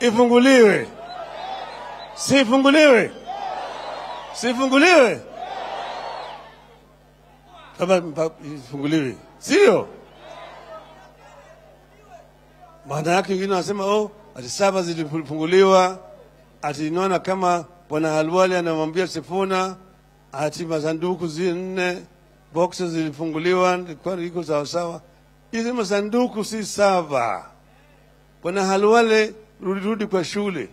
ifunguliwe, sifunguliwe, sifunguliwe, kama mpa- ifunguliwe, sio? Maana yake wengine wanasema oh, ati saba zilifunguliwa, ati inaona kama bwana Halwali anamwambia Sifuna ati masanduku zi nne boxes zilifunguliwa, ilikuwa iko sawasawa. Hizi masanduku si saba. Bwana Halwale, rudi rudi kwa shule.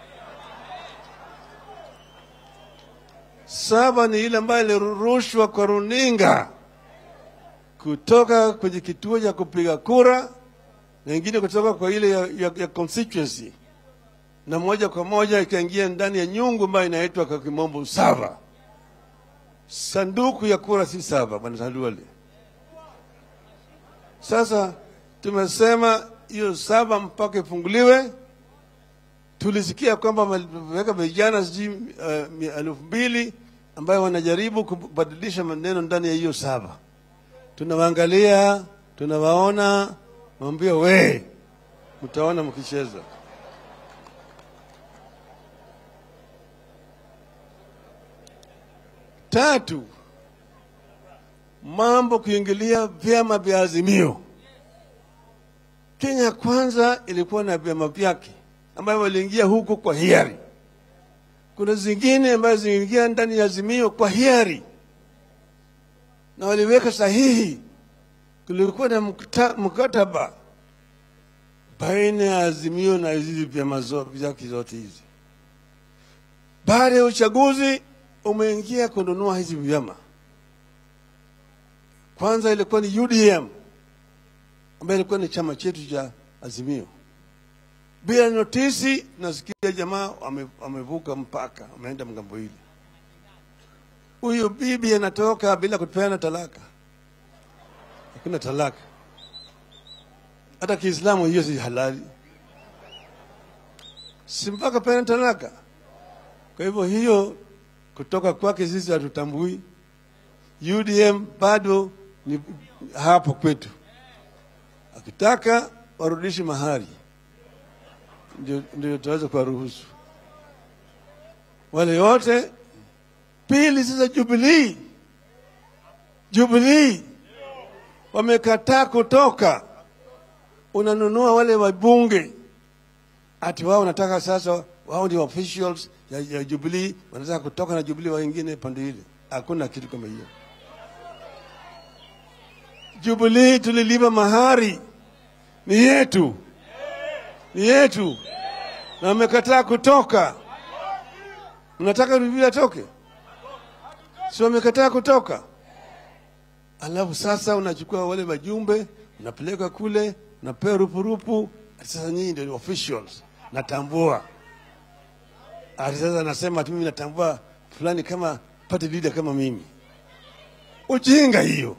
Saba ni ile ambayo ilirushwa kwa runinga kutoka kwenye kituo cha kupiga kura na ingine kutoka kwa ile ya, ya, ya constituency na moja kwa moja ikaingia ndani ya nyungu ambayo inaitwa kwa kimombo saba. Sanduku ya kura si saba, bwana Halwale. Sasa tumesema hiyo saba mpaka ifunguliwe. Tulisikia kwamba wameweka vijana sijui uh, mia- elfu mbili ambayo wanajaribu kubadilisha maneno ndani ya hiyo saba. Tunawaangalia, tunawaona, mwambia we, mtaona mkicheza. Tatu, mambo kuingilia vyama vya Azimio. Kenya Kwanza ilikuwa na vyama vyake ambayo waliingia huko kwa hiari. Kuna zingine ambazo ziliingia ndani ya Azimio kwa hiari na waliweka sahihi. Kulikuwa na mkata- mkataba baina ya Azimio na hizi vyama zo- vyake zote hizi. Baada ya uchaguzi umeingia kununua hizi vyama. Kwanza ilikuwa ni UDM ambayo ilikuwa ni chama chetu cha Azimio. Bila notisi, nasikia jamaa wame- wamevuka mpaka, wameenda mgambo hili. Huyu bibi anatoka bila kupeana talaka, hakuna talaka. Hata Kiislamu hiyo si halali, si mpaka peana talaka. Kwa hivyo hiyo kutoka kwake sisi hatutambui. UDM bado ni hapo kwetu, akitaka warudishe mahali ndio, ndio tutaweza kuwaruhusu wale wote. Pili, sasa Jubilee, Jubilee wamekataa kutoka, unanunua wale wabunge ati wao wanataka sasa, wao ndio officials ya, ya Jubilee, wanataka kutoka na Jubilee wengine pande ile. Hakuna kitu kama hiyo. Jubilee tulilipa mahari, ni yetu, ni yetu, na wamekataa kutoka. Mnataka Jubilee atoke? Si wamekataa kutoka? Alafu sasa unachukua wale wajumbe unapeleka kule, unapewa rupurupu. Sasa nyinyi ndio officials, natambua. Ati sasa nasema ati mimi natambua fulani kama party leader kama mimi. Ujinga hiyo,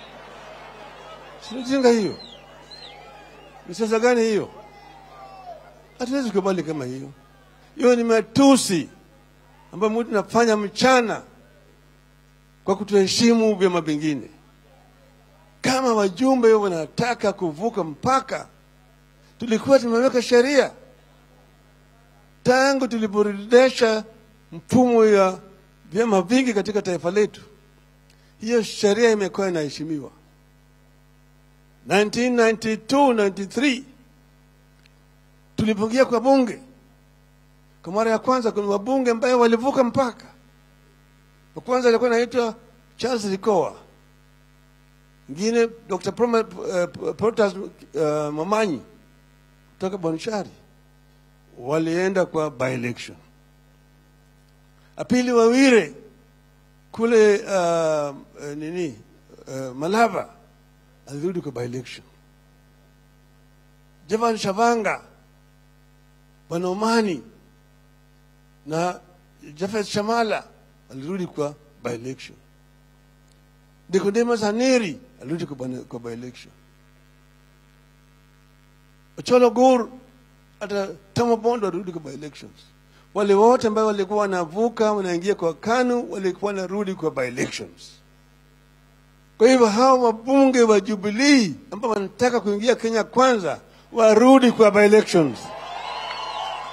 si ujinga hiyo? Ni sasa gani hiyo? Hatuwezi kubali kama hiyo. Hiyo ni matusi ambayo mtu nafanya mchana kwa kutoheshimu vyama vingine. Kama wajumbe wanataka kuvuka mpaka, tulikuwa tumeweka sheria tangu tuliporejesha mfumo ya vyama vingi katika taifa letu. Hiyo sheria imekuwa inaheshimiwa. 1992 93 tulipoingia kwa bunge kwa mara ya kwanza, kuna wabunge ambayo walivuka mpaka. Wa kwanza alikuwa anaitwa Charles Likoa, mwingine Dr. Proma, uh, Protas uh, Mamanyi kutoka Bonchari, walienda kwa by election. Apili Wawire kule uh, uh, nini uh, Malava alirudi kwa by election. Javan Shavanga, Bwana Omani na Jafet Shamala alirudi kwa by election. Nicodemus Haneri alirudi kwa, bwana- kwa by election. Ocholo Gur hata Tomo Bondo alirudi kwa by elections. Wale wote ambao walikuwa wanavuka wanaingia kwa KANU walikuwa wanarudi kwa by elections. Kwa hivyo hawa wabunge wa Jubilee ambao wanataka kuingia Kenya kwanza warudi kwa by elections.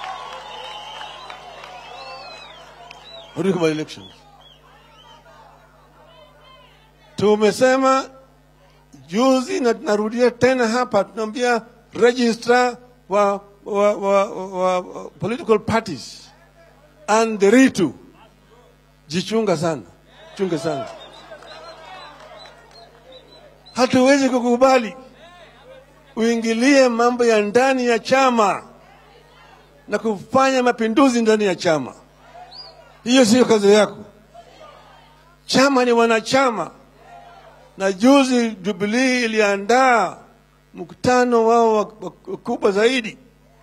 What by elections? Tumesema juzi na tunarudia tena hapa, tunaambia registrar wa, wa, wa, wa, wa political parties and the ritu, jichunga sana, chunga sana. Hatuwezi kukubali uingilie mambo ya ndani ya chama na kufanya mapinduzi ndani ya chama. Hiyo siyo kazi yako. Chama ni wanachama, na juzi Jubilee iliandaa mkutano wao wa- wa- kubwa zaidi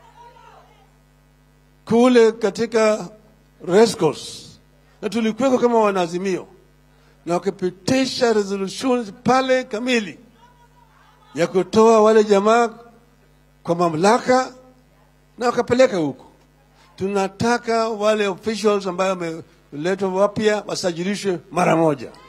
kule katika Rescos, na tulikuweko kama wanaazimio, na wakapitisha resolutions pale kamili ya kutoa wale jamaa kwa mamlaka na wakapeleka huko. Tunataka wale officials ambayo wameletwa wapya wasajilishwe mara moja.